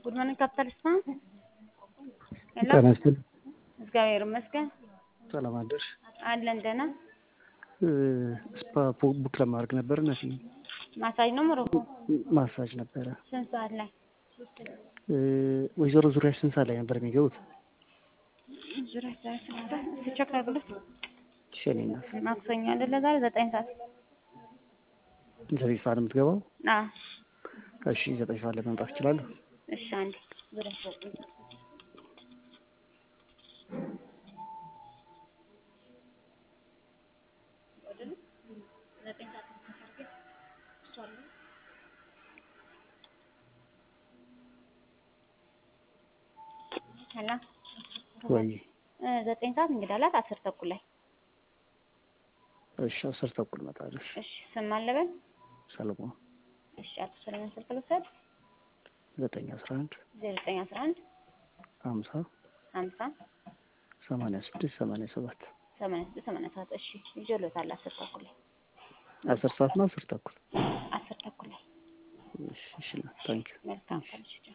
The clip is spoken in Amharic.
ጉድ ሞርኒንግ ካፒታል ስፓ ሄሎ ጤና ይስጥልኝ። እግዚአብሔር ይመስገን ሰላም አደርሽ? አለን ደህና ስፓ ቡክ ለማድረግ ነበር እና ማሳጅ ነው ሞሮኮ ማሳጅ ነበረ። ስንት ሰዓት ላይ ወይዘሮ ዙሪያሽ ስንት ሰዓት ላይ ነበር የሚገቡት? ዙሪያ ሰዓት ቼክ አድርጉት ሸኔና ማክሰኞ አይደለ ዛሬ ዘጠኝ ሰዓት ዘጠኝ ሰዓት የምትገባው? አዎ እሺ ዘጠኝ ሰዓት ላይ መምጣት ይችላሉ? እሺ አንዴ ዙሪያ ሰዓት ሄሎ ወይ ዘጠኝ ሰዓት እንግዳ አላት አስር ተኩል ላይ እሺ አስር ተኩል እመጣለሁ። እሺ እሺ ስም አለበል ሰለሞን እሺ አቶ ሰለሞን ስልክ ልውሰድ ዘጠኝ አስራ አንድ ዜሮ ዘጠኝ አስራ አንድ ሀምሳ ሀምሳ ሰማንያ ስድስት ሰማንያ ሰባት ሰማንያ ስድስት ሰማንያ ሰባት እሺ ይዤልዎታል አስር ተኩል ላይ አስር ሰዓት ነው አስር ተኩል አስር ተኩል ላይ እሺ እሺ ታንኪዩ መልካም ቀን እሺ